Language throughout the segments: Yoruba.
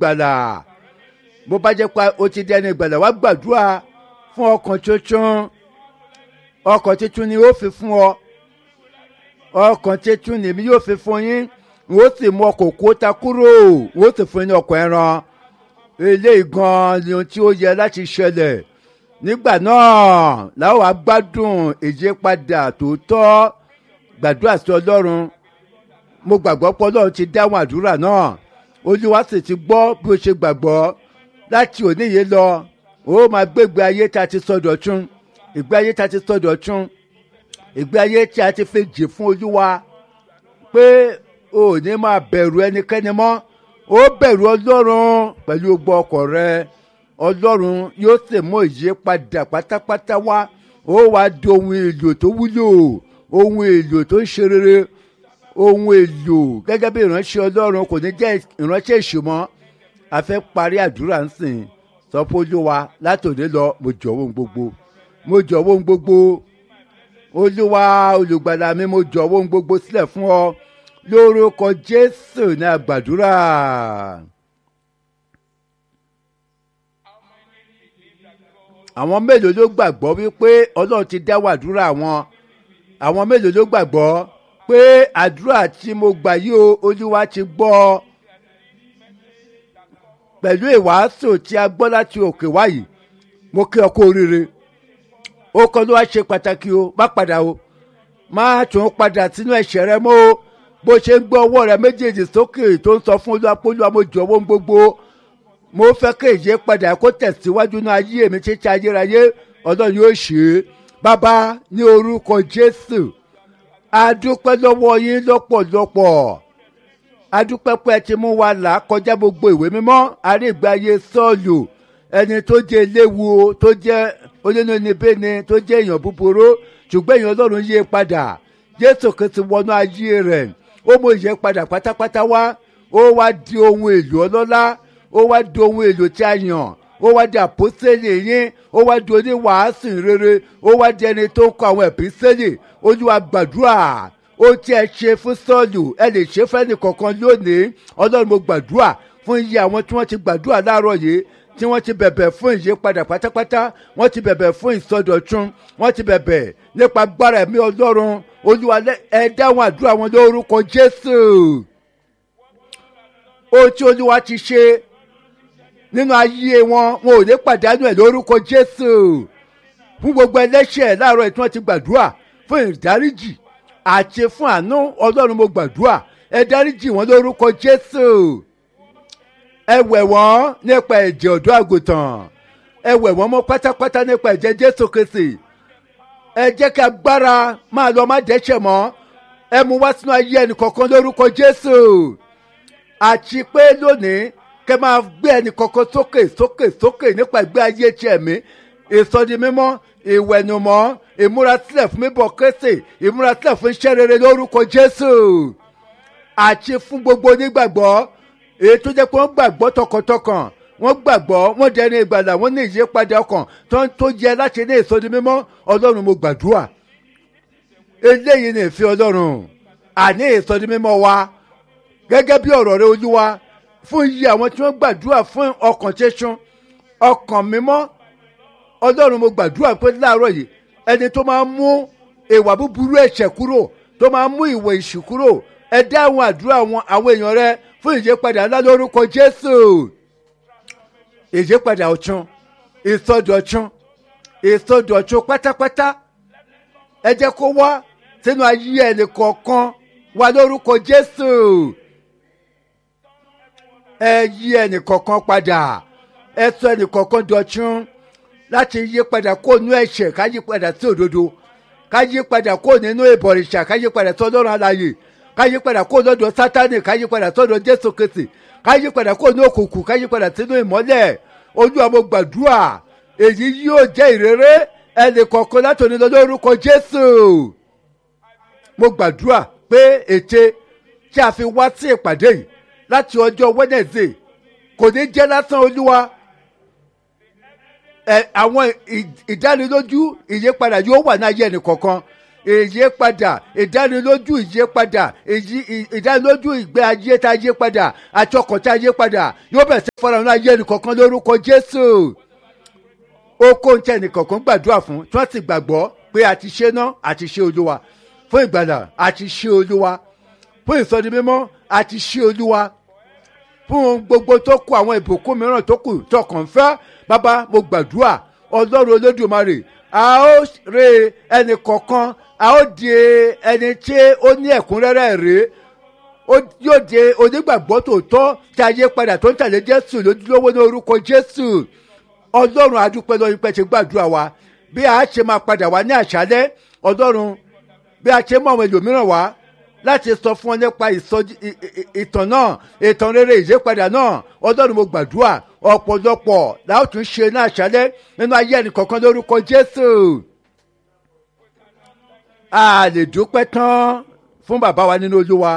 gbàlà bó bá jẹ́ pé o ti dẹni gbàlà wá gbàdúrà fún ọkàn tuntun ọkàn tuntun ni ó fi fún ọ ọkàn tuntun nìmi yóò fi fún yín n ó sì mú ọkọ̀ kó ta kúrò n ó sì fún yín ní ọkọ̀ ẹran eléyìí gan ni ohun tí ó yẹ láti ṣẹlẹ̀ nígbà náà làwọn agbádùn ìyípadà tòótọ́ gbàdúrà sí ọlọ́run mo gbàgbọ́ pé ọlọ́run ti dáhùn àdúrà náà olúwa sì ti gbọ́ bí o ṣe gbàgbọ́ láti òní yìí lọ ó máa gbégbé ayé tá a ti sọdọ̀ tún ìgbé ayé tá a ti sọdọ̀ tún ìgbé ayé tí a ti fi jì fún olúwa pé o ò ní máa bẹ̀rù ẹnikẹ́ni mọ́ ó bẹ̀rù ọlọ́run pẹ̀lú gbogbo ọkọ̀ rẹ ọlọ́run yóò sì mú ìyípadà pátápátá wá ó wàá di ohun èlò tó wúlò ohun èlò tó ń ṣe rere ohun èlò gẹ́gẹ́ bí ìránṣẹ́ ọlọ́run kò ní jẹ́ ìránṣẹ́ ìṣùmọ́ a fẹ́ parí àdúrà ń sìn sọ fún olúwa látòní lọ mo jọ̀wọ́ ohun gbogbo mo jọ̀wọ́ ohun gbogbo olúwa olùgbàlà mi mo jọ̀wọ́ ohun gbogbo sílẹ̀ fún ọ lórúkọ jésù ní àgbàdúrà. àwọn mélòó ló gbàgbọ́ wípé ọlọ́run ti dáwọ́ àdúrà wọn àwọn mélòó ló gbàgbọ́ pé àdúrà tí mo gbà yìí o olúwa ti gbọ́ pẹ̀lú ìwàásù tí a gbọ́ láti òkè wáyìí mo kí ọ kú oríire ó kọ́ ló wá ṣe pàtàkì o má padà o má tún padà sínú ẹ̀ṣẹ̀ rẹ mọ́ o bó ṣe ń gbọ́ ọwọ́ rẹ méjèèjì sókè tó ń sọ fún olúwa pé olúwa mo jọ̀wọ́ ohun gbogbo mo fẹ́ kí èyí padà kó tẹ̀síwájú náà ayé mi títí ayérayé ọlọ́run yóò ṣe é bàbá ní orúkọ jésù adúpẹ́ lọ́wọ́ yín lọ́pọ̀lọpọ̀ adúpẹ́ pé ẹ ti mú wa là kọjá gbogbo ìwé mímọ́ àrígbáyé sọ́ọ̀lù ẹni tó jẹ́ eléwu tó jẹ́ onínúnibíni tó jẹ́ èèyàn búburú ṣùgbọ́n èèyàn ọlọ́run yé padà jésù kìí wọnú ayé rẹ̀ ó mú ìyẹn padà pátápátá wá ó wá di ohun èlò ọlọ́lá ó wá di ohun èlò tí a yàn ó wá di àpòsílẹ̀ yín ó wá di oníwàásù rere ó wá di ẹni tó ń kọ àwọn ẹ̀písẹ́lẹ̀ olúwa gbàdúrà ó tí ẹ ṣe fún sọ́ọ̀lù ẹ lè ṣe fẹ́ni kọ̀ọ̀kan lónìí ọlọ́run mo gbàdúrà fún iye àwọn tí wọ́n ti gbàdúrà láàárọ̀ yìí tí wọ́n ti bẹ̀bẹ̀ fún ìyípadà pátápátá wọ́n ti bẹ̀bẹ̀ fún ìsọdọ̀tun wọ́n ti bẹ̀bẹ̀ nípa agbára ẹ̀mí ọlọ́run olúwa ẹ dáhùn àdúrà wọn lórúkọ jésù ohun tí olúwa ti ṣe nínú ayé wọn wọn ò ní pàdánù ẹ̀ lórúkọ jésù fún gbogbo ẹlẹ́ṣẹ̀ láàárọ̀ tí wọ́n ti gbàdúrà fún ìdáríjì àti fún àánú ọlọ́run mo gbàdúrà ẹ dáríjì wọn lórúkọ jésù ẹ wẹ̀ wọ́n nípa ẹ̀jẹ̀ ọ̀dọ́ àgùntàn ẹ wẹ̀ wọ́n mọ́ pátápátá nípa ẹ̀jẹ̀ jésù kristi ẹ jẹ́ kí agbára máa lọ má dẹ́ṣẹ̀ mọ́ ẹ mú wá sínú ayé ẹnì kọ̀ọ̀kan lórúkọ jésù àti pé lónìí kẹ máa gbé ẹnì kọ̀ọ̀kan sókè sókè sókè nípa ìgbé ayé tí ẹ̀mí ìsọdi mímọ́ ìwẹ̀nùmọ́ ìmúrasílẹ̀ fún bíbọ̀ kérésì ìmúrasílẹ̀ fún iṣẹ́ rere lórúkọ jésù àti fún gbogbo onígbàgbọ́ èyí tó jẹ́ pé wọ́n gbàgbọ́ tọkàntọkàn wọ́n gbàgbọ́ wọ́n dẹni ìgbàlà wọ́n ní ìyípadà ọkàn tó ń tó jẹ láti ní ìsọdi mímọ́ ọlọ́run mo gbàdúrà eléyìí ní ìfẹ́ ọlọ́run àní ìsọdi mímọ́ wa gẹ́gẹ́ bí ọ̀rọ̀ rẹ olúwa fún iye àwọn tí wọ́n gbàdúrà fún ọkàn tẹ́sán ọkàn mímọ́ ọlọ́run mo gbàdúrà pé láàárọ̀ yìí ẹni tó máa ń mú ìwà búburú ẹ̀ṣẹ̀ kúrò tó máa ń mú ìwà ìṣù kúrò ẹ dá àwọn àdúrà àwọn àwọn èèyàn rẹ fún ìyípadà ńlá lórúkọ jésù ìyípadà ọ̀tún ìsọdọ̀tún ìsọdọ̀tún pátápátá ẹ jẹ́ kó wá sínú ayé ẹnì kọ̀ọ̀kan wá lórúkọ jésù ẹ yí ẹnì kọ̀ọ̀kan padà ẹ sọ ẹnì kọ̀ọ̀kan dọ̀tún láti yí padà kó nú ẹ̀ṣẹ̀ ká yí padà sí òdodo ká yí padà kó nínú ìbọ̀rìṣà ká yí padà sí ọlọ́run aláyè ká yí padà kó lọ́dọ̀ sátánì ká yí padà sọ́dọ̀ jésù kristi ká yí padà kó ní òkùnkùn ká yí padà sínú ìmọ́lẹ̀ olúwa mo gbàdúrà èyí yóò jẹ́ ìrere ẹnì kọ̀ọ̀kan látòní lọ lórúkọ jésù mo gbàdúrà pé ète tí a fi wá sí ìpàdé yìí láti ọjọ́ wednesday kò ní jẹ́ lásán olúwa ẹ àwọn ìdánilójú ìyípadà yóò wà ní ayé ẹnì kọ̀ọ̀kan ìyípadà ìdánilójú ìyípadà ìdánilójú ìgbé ayé tá a yí padà àti ọkọ̀ tá a yí padà yóò bẹ̀rẹ̀ sí fọ́nrán náà ayé nìkankan lórúkọ jésù ó kó ń tẹ nìkankan gbàdúrà fún tí wọ́n sì gbàgbọ́ pé a ti ṣe ná àti ṣe olúwa fún ìgbàlà àti ṣe olúwa fún ìsọdi mímọ́ àti ṣe olúwa fún gbogbo tó kù àwọn ìbùkún mìíràn tó kù tó kàn fẹ́ bàbá mo gbàdúrà ọlọ́run olódùmarè a ó re ẹnì kọ̀ọ̀kan a ó di ẹni tí ó ní ẹ̀kúnrẹ́rẹ́ rèé yóò di onígbàgbọ́ tòótọ́ tí ayé padà tó ń tẹ̀lé jésù lójúlówó ní orúkọ jésù ọlọ́run adúpẹ́ lọ́yìn pẹ́ ti gbàdúrà wa bí a ṣe máa padà wá ní àṣálẹ́ ọlọ́run bí a ṣe mọ àwọn ẹlòmíràn wá láti sọ fún ọ nípa ìtàn náà ìtàn rere ìyípadà náà ọlọ́run mo gbàdúrà ọ̀pọ̀lọpọ̀ làwọn tún ṣe ní àṣálẹ́ nínú ayé ẹnìkọ̀ọ̀kan lórúkọ jésù a lè dúpẹ́ tán fún bàbá wa nínú olúwa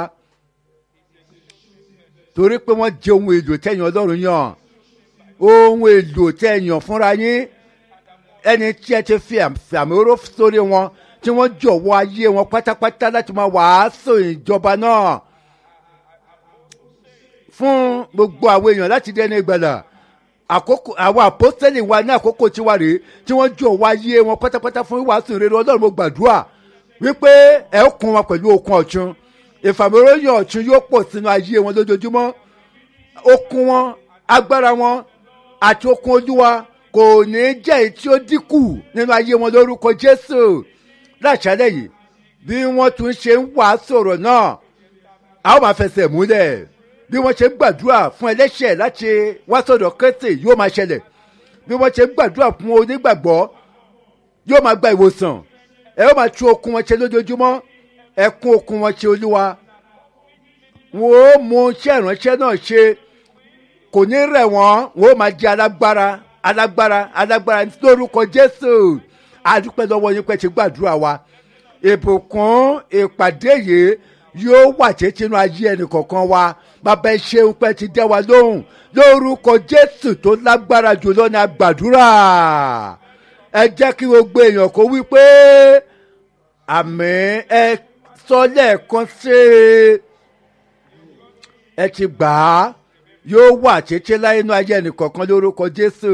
torí pé wọ́n jẹ ohun èlò tẹ̀yìn ọlọ́run yàn ohun èlò tẹ̀yàn fúnra yín ẹni tí ẹ ti fi àmì oró sórí wọn tí wọ́n jọ̀wọ́ ayé wọn pátápátá láti máa wàásù ìjọba náà fún gbogbo àwọn èèyàn láti dẹni ìgbàlà àkókò àwọn àpọ́sẹ́lì wa ní àkókò tiwa rèé tí wọ́n jọ̀wọ́ ayé wọn pátápátá fún wàásù ìrere ọlọ́run mo gbàdúrà wípé ẹ kún wọn pẹ̀lú okun ọ̀tún ìfàmìlóyìn ọ̀tún yóò pọ̀ sínú ayé wọn lójoojúmọ́ okun wọn agbára wọn àti okun olúwa kò ní jẹ́ èyí tí ó dínkù nínú ayé wọn lórúkọ jésù láṣálẹ̀ yìí bí wọ́n tún ṣe ń wà sọ̀rọ̀ náà a ó máa fẹsẹ̀ múlẹ̀ bí wọ́n ṣe ń gbàdúrà fún ẹlẹ́ṣẹ̀ láti wá sọ̀dọ̀ kẹ́sì yóò máa ṣẹlẹ̀ bí wọ́n ṣe ń gbàdúrà fún onígbàgbọ́ yóò máa gba ìwòsàn ẹ ó máa tún okun wọn ṣe lójoojúmọ́ ẹ kún okun wọn ṣe olúwa wọn ó mú iṣẹ́ ìránṣẹ́ náà ṣe kò ní rẹ̀ wọ́n wọn ó máa jẹ́ alágbára alágbára alágbára lórúkọ jésù adúpẹ́ lọ́wọ́ yín pẹ́ ti gbàdúrà wa ìbùkún ìpàdé yìí yóò wà títí inú ayé ẹnìkọ̀ọ̀kan wa bàbá ẹ ṣeun pẹ́ ti dẹ́ wa lóhùn lórúkọ jésù tó lágbára jùlọ ní agbàdúrà ẹ jẹ́ kí gbogbo èèyàn kó wí pé àmì ẹ sọ lẹ́ẹ̀kan sí ẹ ti gbà á yóò wà títí láyé inú ayé ẹnìkọ̀ọ̀kan lórúkọ jésù.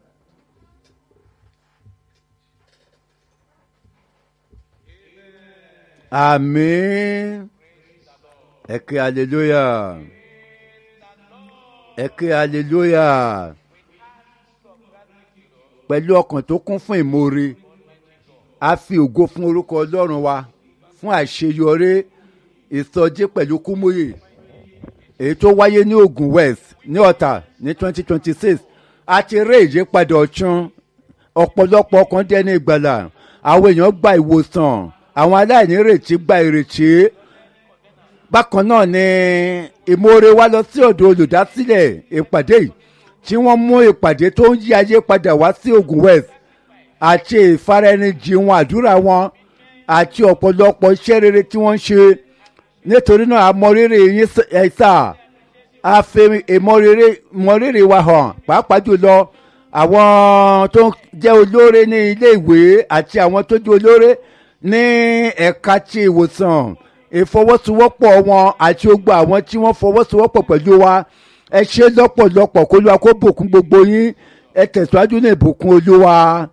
Àmín. Ẹ ké hallelujah. Ẹ ké hallelujah. Pẹ̀lú ọkàn tó kún fún ìmoore, a fi ògo fún orúkọ Ọlọ́run wa fún àṣeyọrí ìsọjí pẹ̀lú kúmúyè. Èyí tó wáyé ní Ogun West ní Ọ̀tà ní twenty twenty six. A ti rí ìyípadà ọ̀tún ọ̀pọ̀lọpọ̀ ọkàn dẹ́ni ìgbàlà. Àwọn èèyàn gba ìwòsàn àwọn aláìní ìrètí gba ìrètí bákan náà ni ìmoore wá lọ sí ọ̀dọ̀ olùdásílẹ̀ ìpàdé yìí tí wọ́n mú ìpàdé tó ń yí ayé padà wá sí Ogun West àti ìfaraẹnijì wọn àdúrà wọn àti ọ̀pọ̀lọpọ̀ iṣẹ́ rere tí wọ́n ń ṣe nítorí náà àmọrírì yín ẹ̀sà a fi ìmọrírì wa hàn pàápàá jùlọ àwọn tó jẹ́ olóore ní ilé ìwé àti àwọn tó jẹ́ olóore ní ẹ̀ka ti ìwòsàn ìfọwọ́sowọ́pọ̀ wọn àti gbogbo àwọn tí wọ́n fọwọ́sowọ́pọ̀ pẹ̀lú wa ẹ ṣe lọ́pọ̀lọpọ̀ kó lóa kó bùkún gbogbo yín ẹ tẹ̀síwájú ní ìbùkún olúwa